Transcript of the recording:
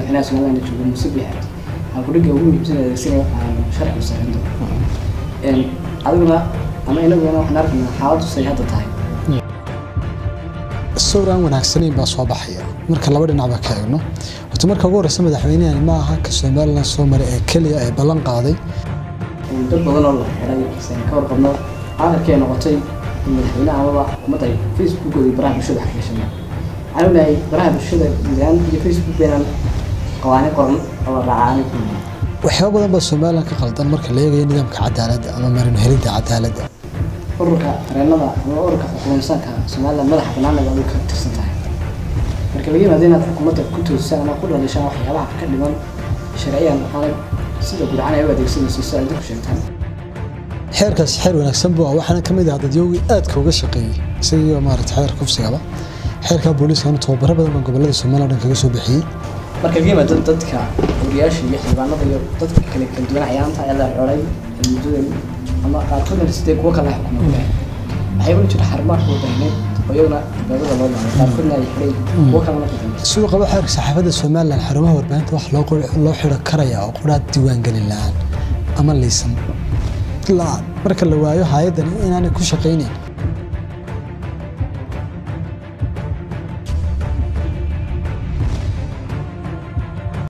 madaxweynaha somaliland joogo muuse biixi aan kudhiga ugu muhiimsan adeegsanaya aan sharcigu sareyn doono adiguna ama inaguna waxaan arkaynaa xaaladdu say hadda tahay sawir aan wanaagsanayn baa soo baxaya marka laba dhinacba ka eegno horta marka ugu horeysa madaxweynahani ma aha ka somaliland soo maray ee keliya ee ballan qaaday dad badan oo la xiray san ka warqabno aakhirkii noqotay in madaxweynaha amaba xukuumadda ay facebookooda iyo baraha bulshada xaqiishaneen waxaan ognahay baraha bulshada guudaan iyo facebook beenan qawaani qoran oo la raacaani ku waxyaaba badan baa somaliland ka qaldan marka la eegayo nidaamka cadaaladda ama marin helidda cadaaladda ururka tareenada ama ururka xukuumsanka somaliland madaxa banaanaga ay ka tirsan tahay marka laga yimaado inaad xukuumadda ku toosisaan ama ku dhalishaan waxyaabaha ka dhiman sharciyan aanay sida gurcan ay u adeegsanayso si ay dadku sheegtaan xeerkaasi xeer wanaagsan buu ah waxaana ka mid ah dadyowgii aadka uga shaqeeyey isagii maarata xeer kufsigaba xeerka booliiskana tababaro badan baa gobolada somaliland dhan kaga soo bixiyey marka laga yimaado dadka wariyaasha iyo xildhibaanada iyo dadka kale kala duwan ayaanta ee la coray muddada ama qaarkoodna sidee kuwa kale xukuumada waxay ula jira xarumaha warbaahineed oo iyaguna albaabada loo maray qaarkoodna ay xidhay kuwa kalena ku dambeysay siduu qabo xeerka saxaafadda somaliland xarumaha warbaahinta wax loo qor- loo xidho karaya oo quraad diiwaangelin la-aan ama liisan la-aan marka la waayo hay-addan inaanay ku shaqaynayn